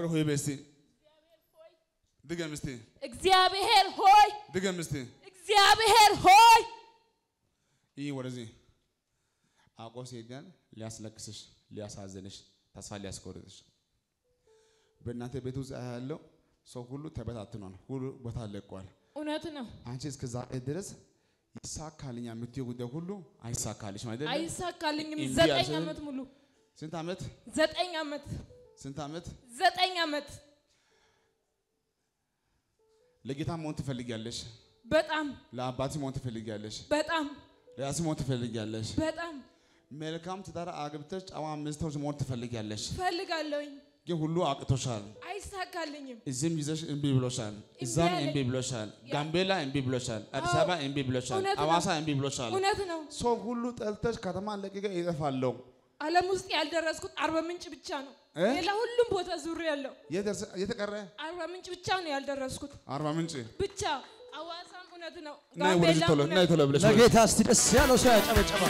እግዚአብሔር ሆይ በስቲ ድገም እስቲ እግዚአብሔር ሆይ ድገም እስቲ እግዚአብሔር ሆይ ይህ ወደዚህ አውቆ ሲሄዳል ሊያስለቅስሽ፣ ሊያሳዝንሽ፣ ተስፋ ሊያስቆርጥሽ በእናንተ ቤት ውስጥ ያለው ሰው ሁሉ ተበታትኗል። ሁሉ ቦታ ለቋል። እውነት ነው። አንቺ እስከ ዛሬ ድረስ ይሳካልኛ የምትይው ጉዳይ ሁሉ አይሳካልሽም አይደለም? አይሳካልኝም። እምቢ ዘጠኝ አልሽኝ? ዓመት ሙሉ ስንት ዓመት ዘጠኝ ዓመት ስንት ዓመት ዘጠኝ ዓመት ለጌታ መሆን ትፈልጊያለሽ? በጣም ለአባት መሆን ትፈልጊያለሽ? በጣም ለራስ መሆን ትፈልጊያለሽ? በጣም መልካም ትዳር አግብተሽ ጨዋ ሚስቶች መሆን ትፈልጊያለሽ? ፈልጋለሁኝ። ግን ሁሉ አቅቶሻል። አይሳካልኝም። እዚህም ይዘሽ እምቢ ብሎሻል፣ እዛም አለኝ። እምቢ ብሎሻል፣ ጋምቤላ እምቢ ብሎሻል፣ አዲስ አበባ እምቢ ብሎሻል፣ እውነት ነው። አዋሳ እምቢ ብሎሻል። እውነት ነው። ሰው ሁሉ ጠልተሽ ከተማ ለቅቄ ይጠፋለሁ። ዓለም ውስጥ ያልደረስኩት አርባ ምንጭ ብቻ ነው። እ? ሌላ ሁሉም ቦታ ዙር ያለው የት- የተቀረ አርባ ምንጭ ብቻ ነው ያልደረስኩት አርባ ምንጭ ብቻ። አዋሳም እውነት ነው። ናይ ወደዚህ ጋምቤላም ቶሎ እውነት ናይ ነው። ቶሎ ብለሽ ወደዚህ። ለጌታ እስቲ ደስ ያለው ሰው ያጨበጨባል።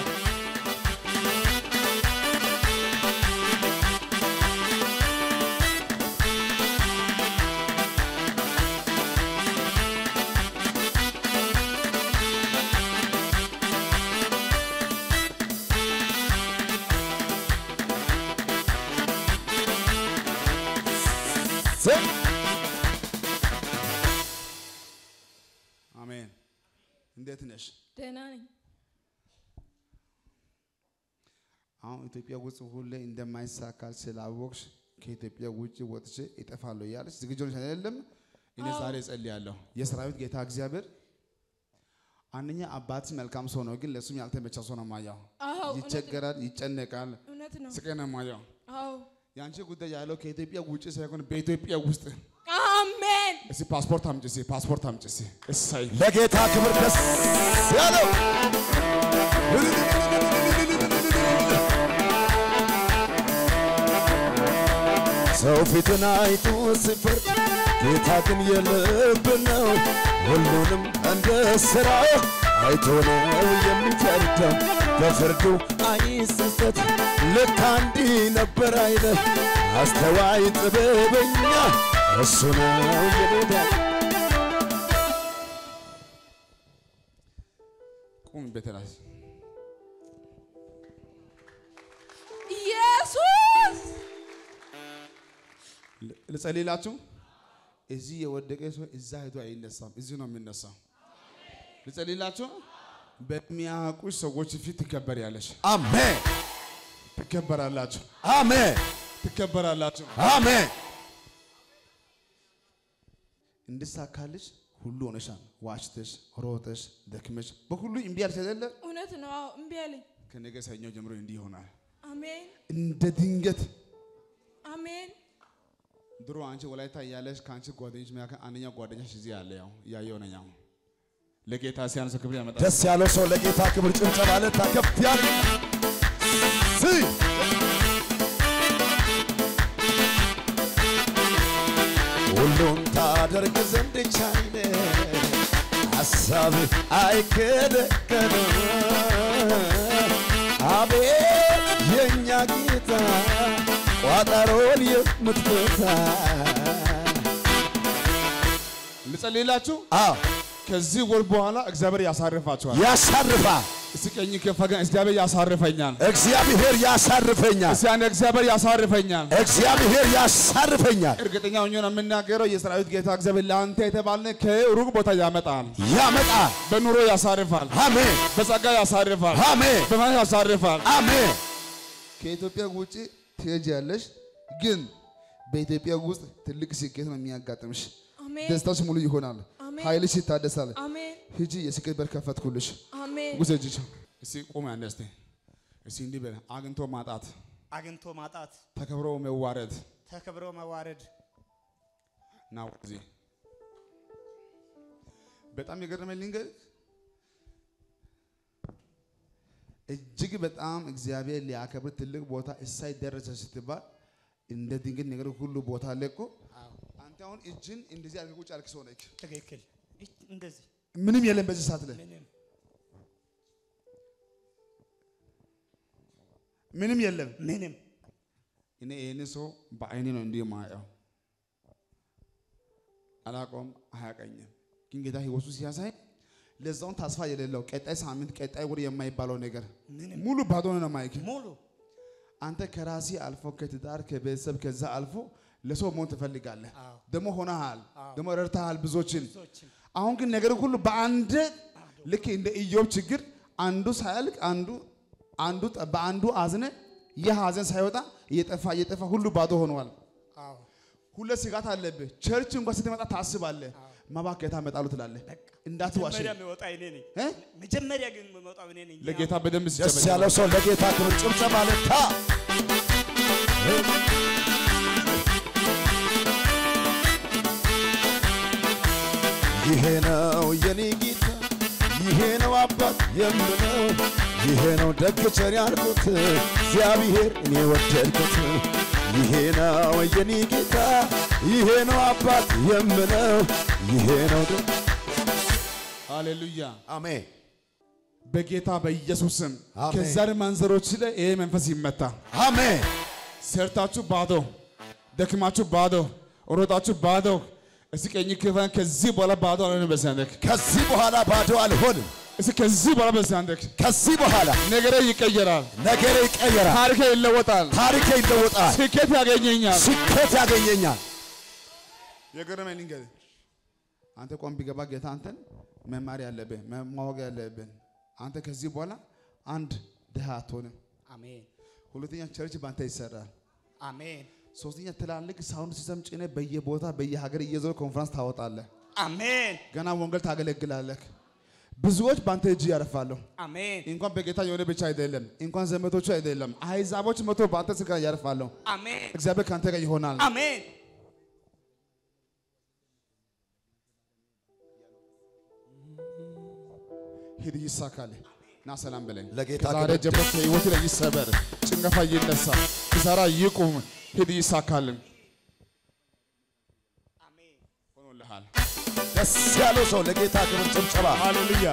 አሜን። እንዴት ነሽ? ደህና ነኝ። አሁን ኢትዮጵያ ውስጥ ሁሌ እንደማይሳካ ስላወቅሽ ከኢትዮጵያ ውጭ ወጥቼ እጠፋለሁ እያለች ዝግጁ ነሽ አይደለም? እኔ ዛሬ እጸልያለሁ። የሰራዊት ጌታ እግዚአብሔር አንደኛ አባትሽ መልካም ሰው ነው፣ ግን ለእሱም ያልተመቻ ሰው ነው ማየው። አዎ እውነት ነው። ይቸገራል፣ ይጨነቃል፣ እውነት ነው። ስቃይ ነው ማየው። አዎ የአንቺ ጉዳይ ያለው ከኢትዮጵያ ውጭ ሳይሆን በኢትዮጵያ ውስጥ። አሜን። እስኪ ፓስፖርት አምጪ፣ እስኪ ፓስፖርት አምጪ። እስኪ እሰይ ለጌታ ክብር ደስ ያለው ሰው ፊትን አይቶ ሲፈርድ ጌታ ግን የልብ ነው። ሁሉንም እንደ ሥራው አይቶ ነው የሚፈርደው። በፍርዱ አይሰሰት ልክ እንዲህ ነበር አይነት አስተዋይ ጥበበኛ እሱ ነው የኔ ቁም ቤተራስ ኢየሱስ ልጸልይላችሁ። እዚህ የወደቀ ሰው እዛ ሄዶ አይነሳም፣ እዚህ ነው የሚነሳው። ልጸልይላችሁ። በሚያውቁሽ ሰዎች ፊት ትከበሪያለሽ፣ አሜን ትከበራላችሁ፣ አሜን ትከበራላችሁ። አሜን እንድሳካልሽ ሁሉ ሆነሻል። ዋሽተሽ፣ ሮጠሽ፣ ደክመሽ በሁሉ እምቢ ያልሽ አይደለ? እውነት ነው። አዎ እምቢ አለኝ። ከነገ ሰኞ ጀምሮ እንዲህ ይሆናል። አሜን እንደ ድንገት አሜን ድሮ አንቺ ወላይታ እያለሽ ከአንቺ ጓደኞች መካከል አንደኛው ጓደኛሽ እዚህ ያለ ያው እያየው ነኝ። አሁን ለጌታ ሲያንስ ክብር ያመጣል። ደስ ያለው ሰው ለጌታ ክብር ጭብጨባ ለታ ከፍ ያለ ሲ ሁሉን ታደርግ ዘንድ ቻይነ ሐሳብ አይከለከልም። አቤት የእኛ ጌታ ቋጠሮን የምትፈታ ልጸልይላችሁ። አዎ ከዚህ ወር በኋላ እግዚአብሔር ያሳርፋችኋል። ያሳርፋ እስኪ ቀኝ ከፍ አድርገን እግዚአብሔር ያሳርፈኛል። እግዚአብሔር ያሳርፈኛል። እስኪ አንድ እግዚአብሔር ያሳርፈኛል። እግዚአብሔር ያሳርፈኛል፣ እርግጠኛ ሆኜ ነው የምናገረው። የሰራዊት ጌታ እግዚአብሔር ለአንተ የተባለ ከሩቅ ቦታ ያመጣል። ያመጣል። በኑሮ ያሳርፋል። አሜን በጸጋ ያሳርፋል። አሜን በማለት ያሳርፋል። አሜን። ከኢትዮጵያ ውጭ ትሄጃለሽ፣ ግን በኢትዮጵያ ውስጥ ትልቅ ስኬት ነው የሚያጋጥምሽ። አሜን ደስታሽ ሙሉ ይሆናል። አሜን። ኃይልሽ ይታደሳል። አሜን ሂጂ፣ የስኬት በር ከፈትኩልሽ። አሜን ውሰጂ። እስቲ ቁም አንዴ እስቲ እስቲ እንዲህ በል አግኝቶ ማጣት፣ አግኝቶ ማጣት፣ ተከብሮ መዋረድ ተከብሮ መዋረድ። ና ወደዚህ። በጣም የገረመኝ ልንገርህ፣ እጅግ በጣም እግዚአብሔር ሊያከብር ትልቅ ቦታ እሳይ ደረሰ ስትባል እንደ ድንገት ነገር ሁሉ ቦታ ለቆ አንተ አሁን እጅን እንደዚህ አድርገህ ቁጭ ያልክ ሰው ነህ። ትክክል። ይህ እንደዚህ ምንም የለም በዚህ ሰዓት ላይ ምንም ምንም የለም። ምንም እኔ ይህን ሰው በአይኔ ነው እንዲህ የማየው። አላውቀውም፣ አያውቀኝም። ግን ጌታ ህይወቱ ሲያሳይ ለዛውን ተስፋ የሌለው ቀጣይ ሳምንት ቀጣይ ወር የማይባለው ነገር ምንም ሙሉ ባዶ ነው ማይክ ሙሉ አንተ ከራሲ አልፎ ከትዳር ከቤተሰብ ከዛ አልፎ ለሰው መሆን ትፈልጋለህ። አዎ። ደግሞ ሆነሃል፣ አዎ። ደግሞ ረድተሃል ብዙዎችን። ብዙዎችን አሁን ግን ነገር ሁሉ በአንድ ልክ እንደ ኢዮብ ችግር አንዱ ሳያልቅ አንዱ አንዱ ጠ- በአንዱ አዝነ ይህ ሀዘን ሳይወጣ እየጠፋ እየጠፋ ሁሉ ባዶ ሆነዋል። አዎ ሁለት ስጋት አለብህ። ቸርች እንኳን ስትመጣ ታስባለህ። መባክ ጌታ እመጣለሁ ትላለህ። እንዳትዋሽ መጀመሪያ የሚወጣ እኔ ነኝ። እ? መጀመሪያ ግን የምወጣው እኔ ነኝ። ለጌታ በደንብ ደስ ሲጨበጭብ ያለው ሰው ለጌታ ክብር ጭብጨባ ለታ ይሄ ነው የኔ ጌታ፣ ይሄ ነው አባት የምለው፣ ይሄ ነው ደግ ቸር ያልኩት እግዚአብሔር እኔ ወደድኩት። ይሄ ነው የኔ ጌታ፣ ይሄ ነው አባት የምለው፣ ይሄ ነው ደግ ሃሌሉያ። አሜን በጌታ በኢየሱስ ስም አሜን። ከዘር ማንዘሮች ላይ ይሄ መንፈስ ይመታ። አሜን ሰርታችሁ ባዶ፣ ደክማችሁ ባዶ፣ ሮጣችሁ ባዶ። እስቲ ቀኝ ክፈን። ከዚህ በኋላ ባዶ አልሆንም በዚያንደክ ከዚህ በኋላ ባዶ አልሆንም። እስቲ ከዚህ በኋላ በዚያንደክ ከዚህ በኋላ ነገሬ ይቀየራል፣ ነገሬ ይቀየራል፣ ታሪኬ ይለወጣል፣ ታሪኬ ይለወጣል፣ ስኬት ያገኘኛል። ስኬት ያገኘኛል። የገረመኝ ልንገርህ፣ አንተ ቆም ቢገባ ጌታ አንተን መማር ያለብህ ማወቅ ያለብን አንተ ከዚህ በኋላ አንድ ድሃ አትሆንም። አሜን ሁለተኛ ቸርች በአንተ ይሰራል። አሜን ሶስተኛ ትላልቅ ሳውንድ ሲስተም ጭነ በየቦታ በየሀገር እየዞረ ኮንፈረንስ ታወጣለህ። አሜን ገና ወንጌል ታገለግላለህ። ብዙዎች በአንተ እጅ ያርፋሉ። አሜን እንኳን በጌታ የሆነ ብቻ አይደለም፣ እንኳን ዘመዶቹ አይደለም፣ አሕዛቦች መቶ በአንተ ስጋ ያርፋሉ። አሜን እግዚአብሔር ከአንተ ጋር ይሆናል። አሜን ሂድ ይሳካል። ና ሰላም በለኝ። ለጌታ ከዛሬ ክብር ጀምሮ ከህይወት ላይ ይሰበር፣ ጭንገፋ ይነሳ፣ ኪሳራ ይቁም። ሂድ ይሳካልን። ሆኖልሃል። ደስ ያለው ሰው ለጌታ ክብር ጭብጨባ። ሃሌሉያ።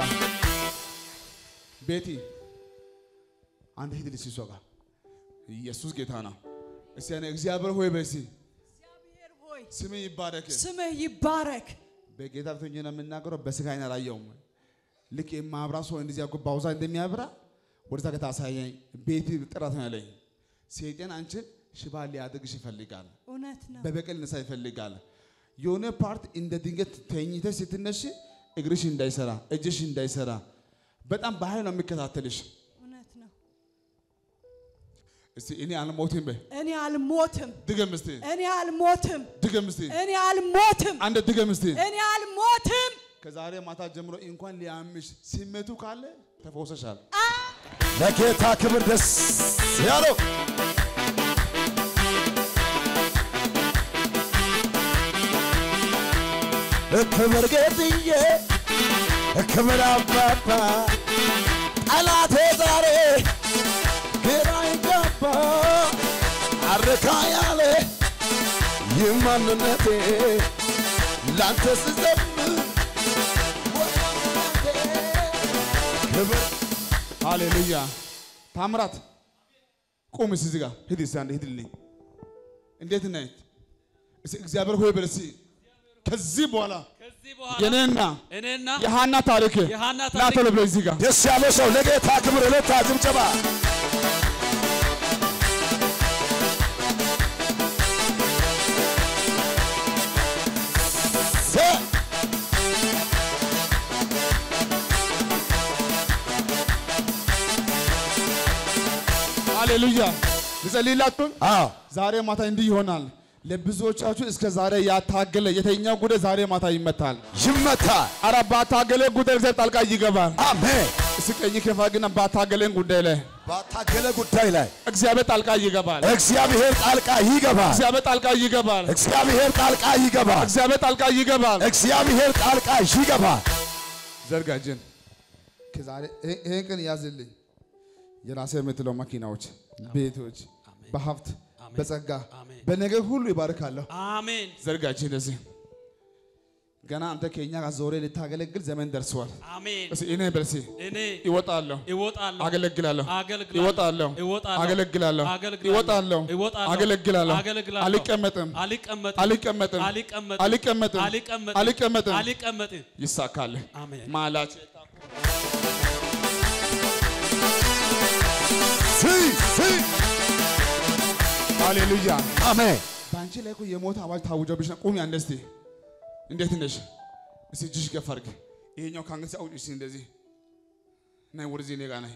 ቤቲ አንድ ሂድ ልጅ እሷ ጋር ኢየሱስ ጌታ ነው። እስቲ ያኔ እግዚአብሔር ሆይ በሲ እግዚአብሔር ሆይ ስም ይባረክ። ስምህ ይባረክ። በጌታ ፊት ሆኜ ነው የምናገረው። በስጋ አይን አላየውም። ልክ የማብራ ሰው እንደዚህ ያጎ ባውዛ እንደሚያብራ ወደዛ ጌታ አሳየኝ። ቤቲ ጥራት ነው ያለኝ። ሰይጣን አንቺን ሽባ ሊያደርግሽ ይፈልጋል። እውነት ነው። በበቀል ነሳ ይፈልጋል። የሆነ ፓርት እንደ ድንገት ተኝተሽ ስትነሽ እግርሽ እንዳይሰራ እጅሽ እንዳይሰራ በጣም በኃይል ነው የሚከታተልሽ። እውነት ነው። እስቲ እኔ አልሞትም በይ እኔ አልሞትም። ድገም እስቲ እኔ አልሞትም። ድገም እስቲ እኔ አልሞትም። አንድ ድገም እስቲ እኔ አልሞትም። ከዛሬ ማታ ጀምሮ እንኳን ሊያምሽ ስሜቱ ካለ ተፈውሰሻል። ለጌታ ክብር ደስ ያለው ክብር ጌጥዬ ክብር አባባ ጠላቴ ዛሬ ግራ ይገባ አረካ ያለ ይህ ማንነቴ ላንተ ስዘምር ወዳንተ ክብር ሃሌሉያ። ታምራት ቁም እስቲ እዚህ ጋር ሂድ እስቲ አንዴ ሂድልኝ። እንዴት ነህ? እስቲ እግዚአብሔር ሆይ በል እስቲ ከዚህ በኋላ ከዚህ በኋላ የኔና እኔና የሃና ታሪክ የሃና ና ታሪክ ቶሎ ብለህ እዚህ ጋር ደስ ያለው ሰው ለጌታ ክብር እልልታ ጭብጨባ። ዘ- ሃሌሉያ። ልጸልይላችሁ። አዎ ዛሬ ማታ እንዲህ ይሆናል። ለብዙዎቻችሁ እስከ ዛሬ ያታገለ የተኛው ጉዳይ ዛሬ ማታ ይመታል። ይመታል። አረ ባታገለ ጉዳይ እግዚአብሔር ጣልቃ ይገባል። አሜን። እስቲ ቀኝ ከፋ ግን ባታገለን ጉዳይ ላይ ባታገለ ጉዳይ ላይ እግዚአብሔር ጣልቃ ይገባል። እግዚአብሔር ጣልቃ ይገባል። እግዚአብሔር ጣልቃ ይገባል። እግዚአብሔር ጣልቃ ይገባል። እግዚአብሔር ጣልቃ ይገባል። እግዚአብሔር ጣልቃ ይገባል። ዘርጋ እጅን። ከዛሬ ይሄ- ይሄን ቀን ያዝልኝ። የራሴ የምትለው መኪናዎች፣ ቤቶች በሀብት በጸጋ አሜን። በነገር ሁሉ ይባርካለሁ። አሜን ዘርጋ እጅን እንደዚህ ገና አንተ ከኛ ጋር ዞሬ ልታገለግል ዘመን ደርሰዋል። አሜን። እስኪ እኔ በርሲ እኔ ይወጣለሁ፣ እወጣለሁ፣ አገለግላለሁ፣ አገለግላለሁ፣ ይወጣለሁ፣ እወጣለሁ፣ አገለግላለሁ፣ አገለግላለሁ፣ ይወጣለሁ፣ እወጣለሁ፣ አገለግላለሁ፣ አገለግላለሁ፣ አልቀመጥም፣ አልቀመጥም፣ አልቀመጥም፣ አልቀመጥም፣ አልቀመጥም፣ አልቀመጥም፣ አልቀመጥም። አልቀመጥም። ይሳካል። አሜን። ማላች ስይ ስይ ሃሌሉያ። አሜን በአንቺ ላይ እኮ የሞት አዋጅ ታውጆብሽ ነው። ቁሚ አንዴ እስቲ። እንዴት ነሽ? እስቲ እጅሽ ከፍ አድርጊ። ይሄኛው ከአንገትሽ አውጪ እስቲ እንደዚህ ናይ፣ ወደዚህ እኔ ጋር ናይ፣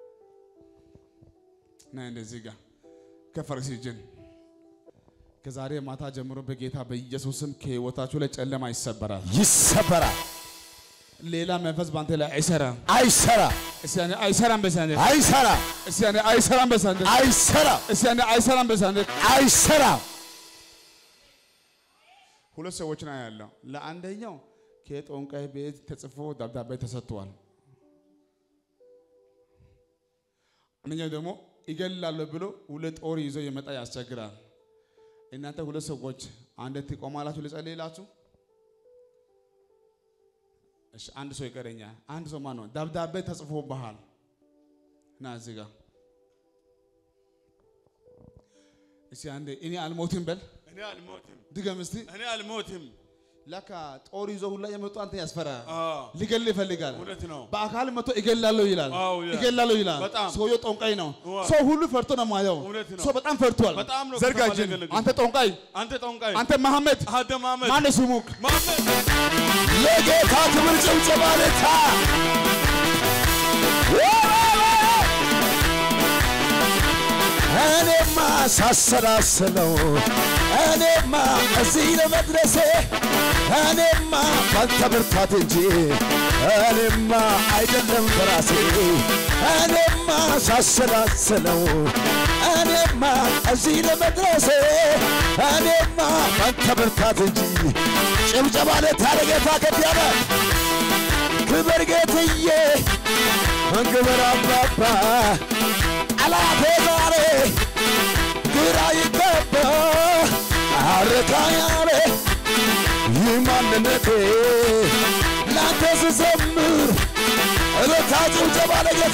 ናይ እንደዚህ ጋር ከፍ አድርጊ እስቲ እጅን። ከዛሬ ማታ ጀምሮ በጌታ በኢየሱስም ከህይወታችሁ ላይ ጨለማ ይሰበራል። ይሰበራል ሌላ መንፈስ በአንተ ላይ አይሰራም። አይሰራ እስቲ ያኔ አይሰራም በሳንደ አይሰራ እስቲ ያኔ አይሰራም በሳንደ አይሰራ እስቲ ያኔ አይሰራም በሳንደ አይሰራ ሁለት ሰዎችን አያለሁ። ለአንደኛው ከጦንቃይ ቤት ተጽፎ ደብዳቤ ተሰጥቷል። አንደኛው ደግሞ ይገላለሁ ብሎ ሁለት ጦር ይዞ የመጣ ያስቸግራል። እናንተ ሁለት ሰዎች አንድ ትቆማላችሁ፣ ልጸልይላችሁ። እሺ፣ አንድ ሰው ይቀረኛል። አንድ ሰው ማን ነው? ደብዳቤ ተጽፎብሃል እና እዚህ ጋር እስኪ አንዴ እኔ አልሞትም በል እኔ አልሞትም፣ ድገም እስቲ። እኔ አልሞትም። ለካ ጦር ይዞ ሁላ የመጡ አንተ ያስፈራል። አዎ፣ ሊገል ይፈልጋል። እውነት ነው። በአካል መጥቶ እገላለሁ ይላል። አዎ ይላል። እገላለሁ ይላል። በጣም። ሰውየው ጠንቋይ ነው። ዋው። ሰው ሁሉ ፈርቶ ነው ማየው። እውነት ነው። ሰው በጣም ፈርቷል። በጣም ነው ዘርጋ ከተማ እጅን። ሊያገለግል። አንተ ጠንቋይ፣ አንተ ጠንቋይ፣ አንተ መሐመድ አንተ ማመድ ማነው ስሙክ? ማመድ ለጌታ ክብር ጭብጨባ ለታ እኔማ ሳሰላስለው እኔማ እዚህ ለመድረሴ እኔማ ባንተ ብርታት እንጂ እኔማ አይደለም በራሴ እኔማ ሳሰላስለው እኔማ እዚህ ለመድረሴ እኔማ ባንተ ብርታት እንጂ ጭብጨባ ለታ ለጌታ ከፍ ያለ ክብር ጌትዬ ክብር አባባ ጠላቴ ዛሬ ግራ ይገባ አረካ ያለ ይህ ማንነቴ ላንተ ስዘምር እለታ ጭብጨባ ለጌታ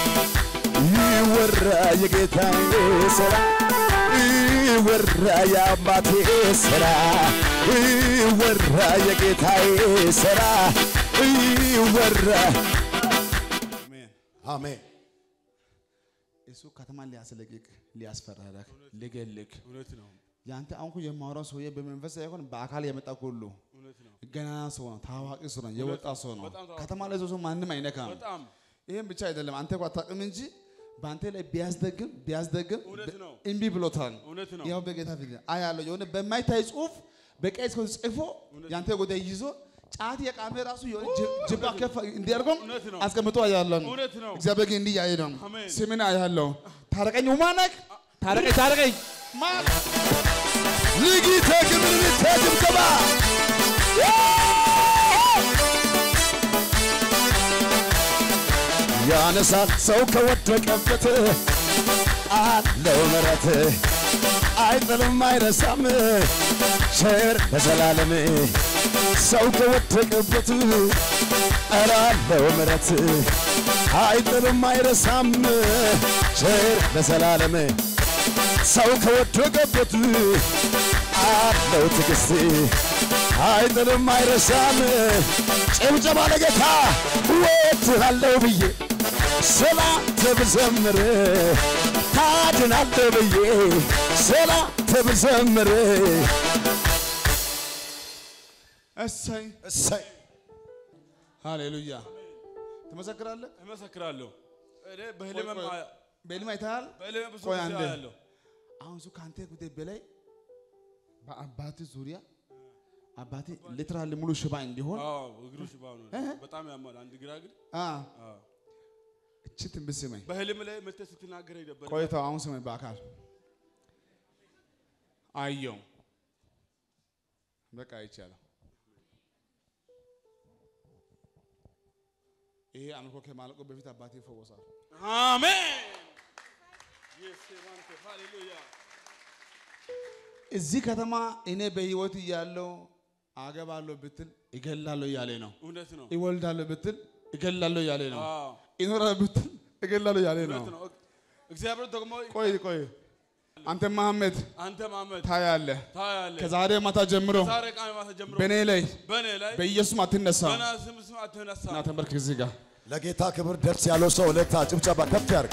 ይወራ የጌታዬ ስራ ይወራ የአባቴ ስራ ይወራ የጌታዬ ስራ ይወራ አሜን። አሜን እሱ ከተማን ሊያስለቅቅ ሊያስፈራራክ ሊገልክ እውነት ነው። ያንተ አሁን እኮ የማወራው ሰውዬ በመንፈስ ሳይሆን በአካል የመጣ ሁሉ እውነት ነው። ገና ሰው ነው፣ ታዋቂ ሰው ነው፣ የወጣ ሰው ነው። በጣም ታዋቂ ከተማ ላይ ሰው ማንም አይነካም። በጣም ይህም ብቻ አይደለም፣ አንተ እኮ አታውቅም እንጂ በአንተ ላይ ቢያስደግም ቢያስደግም እውነት ነው። እምቢ ብሎታል። እውነት ነው። ያው በጌታ ፊት አያለው የሆነ በማይታይ ጽሁፍ በቀይ ጽሁፍ ጽፎ ያንተ ጉዳይ ይዞ ጫት የቃሜ ራሱ የሆነ ጅ- ጅባ ከፍ እንዲያደርገው እውነት ነው። አስቀምጦ አያለው። እውነት ነው። እግዚአብሔር ግን እንዲህ ያየ ነው። አሜን። ስምን አያለው። ታረቀኝ ማነክ ታረቀኝ ታረቀኝ ማን ልጊተ ክብር ልተ ጭብጨባ ያነሳል ሰው ከወደቀበት አለው ምረት አይጥልም አይረሳም ቸር ለዘላለም ሰው ከወደቀበት አለው ምረት አይጥልም አይረሳም ቸር ለዘላለም ሰው ከወደቀበት አለው ትዕግስት አይጥልም አይረሳም። ጭብጨባ ለጌታ ወድሃለሁ ብዬ ስላንተ ብዘምር ታድናለህ ብዬ ስላንተ ብዘምር እሰይ እሰይ ሃሌሉያ ትመሰክራለህ። እመሰክራለሁ። እኔ በህልም ቆይ፣ ቆይ። በህልም አይተሃል። በህልም ብዙ ቆይ ጊዜ አንዴ። አያለሁ። አሁን እሱ ከአንተ ጉዳይ በላይ በአባት ዙሪያ አባቴ ሊትራሊ ሙሉ ሽባ እንዲሆን አዎ እግሩ ሽባ ነው። በጣም ያማል። አንድ ግራ እግር አ አዎ። እቺ ትንቢት ስመኝ በህልም ላይ መተህ ስትናገረኝ ነበር። ቆይተው አሁን ስመኝ በአካል አየው በቃ ይቻላል። ይሄ አምልኮ ከማለቁ በፊት አባቴ ይፈወሳል። አሜን። የሴማንተ ሃሌሉያ እዚህ ከተማ እኔ በህይወት እያለሁ አገባለሁ ብትል እገላለሁ እያለ ነው። እውነት ነው። ይወልዳለሁ ብትል እገላለሁ እያለ ነው። አዎ ይኖራል ብትል እገላለሁ እያለ ነው። እውነት ነው። እግዚአብሔር ደግሞ ቆይ ቆይ፣ አንተ መሐመድ አንተ ማመድ ታያለህ። ታያለህ። ከዛሬ ማታ ጀምሮ ዛሬ ቃል ማታ ጀምሮ በእኔ ላይ በእኔ ላይ በኢየሱስም አትነሳ ገና ስም ስም አትነሳ። እና ተንበርክ እዚህ ጋር ለጌታ ክብር ደስ ያለው ሰው እልልታ ጭብጨባ ከፍ ያርግ።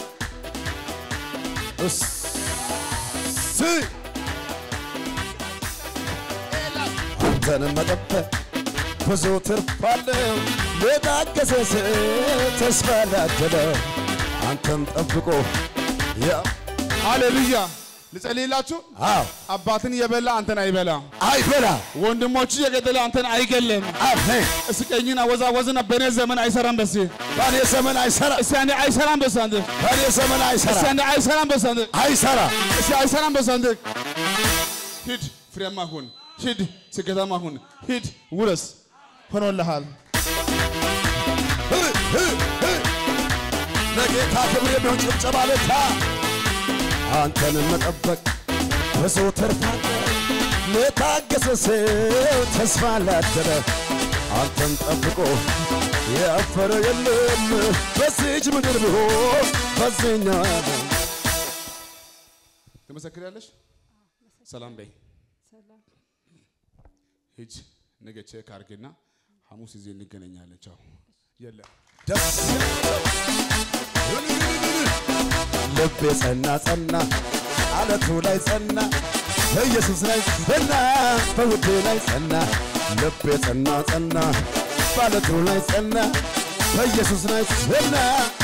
እስ አንተን መጠበቅ ብዙ ትርፍ አለው። ለታገሰ ሰው ተስፋ ላደለ አንተን ጠብቆ ያ ሃሌሉያ። ልጸልይላችሁ። አዎ አባትን የበላ አንተን አይበላ፣ አይበላ ወንድሞቹ የገደለ አንተን አይገልም። አሜን። እስኪ ቀኝን አወዛወዝና በእኔ ዘመን አይሰራም በሲ በእኔ ዘመን አይሰራ እስኪ አንዴ አይሰራም በሲ አንዴ በእኔ ዘመን አይሰራ እስኪ አንዴ አይሰራም በሲ አንዴ አይሰራ እስኪ አይሰራም በሲ አንዴ ሂድ፣ ፍሬያማ ሁን፣ ሂድ፣ ስኬታማ ሁን፣ ሂድ፣ ውረስ፣ ሆኖልሃል። ለጌታ ክብር የሚሆን ጭብጨባ ለታ አንተን መጠበቅ ብዙ ትርፍ አለው። ለታገሰ ሰው ተስፋ ላደረ አንተን ጠብቆ ያፈረ የለም በዚች ምድር ቢሆን በዚህኛው ዓለም ትመሰክሪያለሽ? ሰላም በይ። ሂጅ፣ ነገ ቼክ አድርግና ሐሙስ እዚህ እንገናኛለን። ቻው። የለም ደስ ልቤ ጸና ጸና አለቱ ላይ ጸና በኢየሱስ ላይ ጸና በውዴ ላይ ጸና ልቤ ጸና ጸና በአለቱ ላይ ጸና በኢየሱስ ላይ ጸና